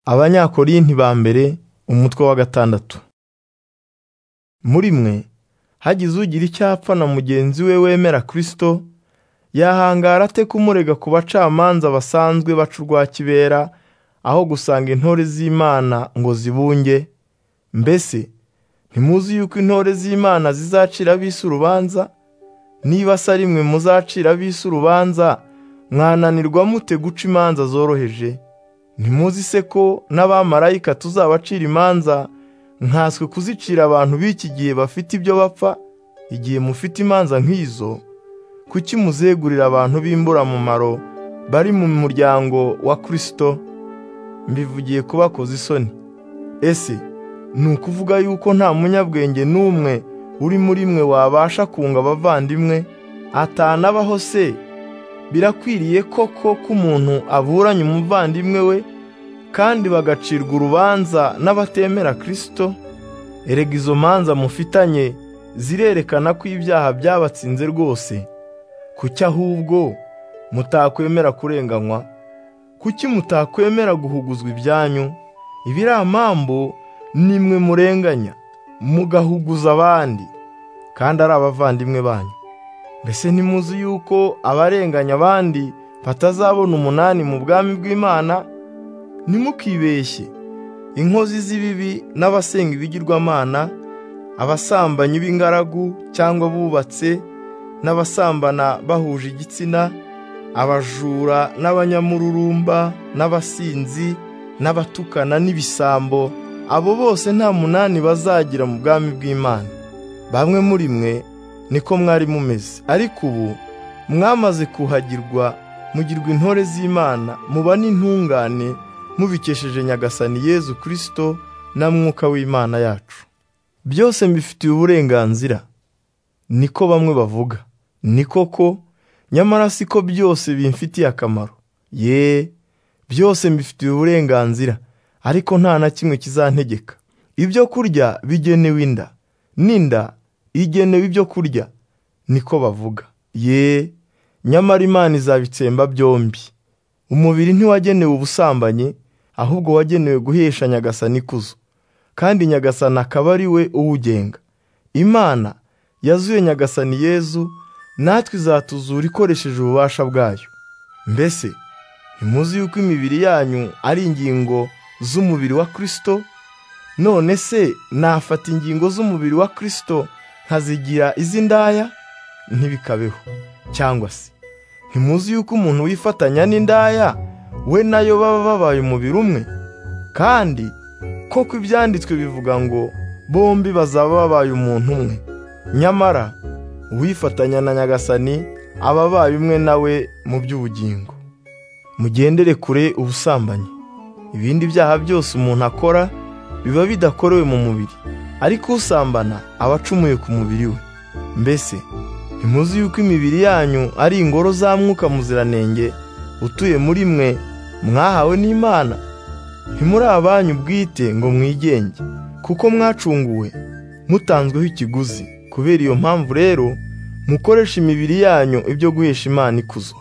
abanyakorinti ba mbere umutwe wa gatandatu muri mwe hagize ugira icyo apfa na mugenzi we wemera kristo yahangara ate kumurega ku bacamanza basanzwe baca urwa kibera aho gusanga intore z'imana ngo zibunge mbese ntimuzi yuko intore z'imana zizacira ab'isi urubanza niba se ari mwe muzacira ab'isi urubanza mwananirwa mute guca imanza zoroheje ntimuzi se ko n'abamarayika tuzabacira imanza nkaswe kuzicira abantu b'iki gihe bafite ibyo bapfa igihe mufite imanza nk'izo kuki muzegurira abantu b'imburamumaro bari mu muryango wa kirisito mbivugiye ku bakoze isoni ese ni ukuvuga yuko nta munyabwenge n'umwe uri muri mwe wabasha kunga abavandimwe atanabaho se birakwiriye koko ko umuntu aburanye umuvandimwe we kandi bagacirwa urubanza n'abatemera kirisito erega izo manza mufitanye zirerekana ko ibyaha byabatsinze rwose kuki ahubwo mutakwemera kurenganywa kuki mutakwemera guhuguzwa ibyanyu ibiramambo nimwe murenganya mugahuguza abandi kandi ari abavandimwe banyu mbese ntimuzi yuko abarenganya abandi batazabona umunani mu bwami bw'imana ntimukibeshye inkozi z'ibibi n'abasenga ibigirwamana abasambanyi b'ingaragu cyangwa abubatse n'abasambana bahuje igitsina abajura n'abanyamururumba n'abasinzi n'abatukana n'ibisambo abo bose nta munani bazagira mu bwami bw'imana bamwe muri mwe niko mwari mumeze ariko ubu mwamaze kuhagirwa mugirwa intore z'imana muba n'intungane mubikesheje nyagasani yezu kirisito na mwuka w'imana yacu byose mbifitiye uburenganzira niko bamwe bavuga ni koko nyamara siko byose bimfitiye akamaro ye byose mbifitiye uburenganzira ariko nta na kimwe kizantegeka ibyo kurya bigenewe inda n'inda igenewe ibyo kurya niko bavuga ye nyamara imana izabitsemba byombi umubiri ntiwagenewe ubusambanyi ahubwo wagenewe guhesha nyagasani ikuzo kandi nyagasani akaba ari we uwugenga imana yazuye nyagasani yezu natwe izatuzura ikoresheje ububasha bwayo mbese ntimuzi yuko imibiri yanyu ari ingingo z'umubiri wa kirisito none se nafata ingingo z'umubiri wa kirisito nkazigira iz'indaya ntibikabeho cyangwa se ntimuzi yuko umuntu wifatanya n'indaya we nayo baba babaye umubiri umwe kandi koko ibyanditswe bivuga ngo bombi bazaba babaye umuntu umwe nyamara uwifatanya na nyagasani aba abaye umwe nawe mu by'ubugingo mugendere kure ubusambanyi ibindi byaha byose umuntu akora biba bidakorewe mu mubiri ariko usambana aba acumuye ku mubiri we mbese ntimuzi yuko imibiri yanyu ari ingoro za mwuka muziranenge utuye muri mwe mwahawe n'imana ntimuri abanyu bwite ngo mwigenge kuko mwacunguwe mutanzweho ikiguzi kubera iyo mpamvu rero mukoresha imibiri yanyu ibyo guhesha imana ikuzo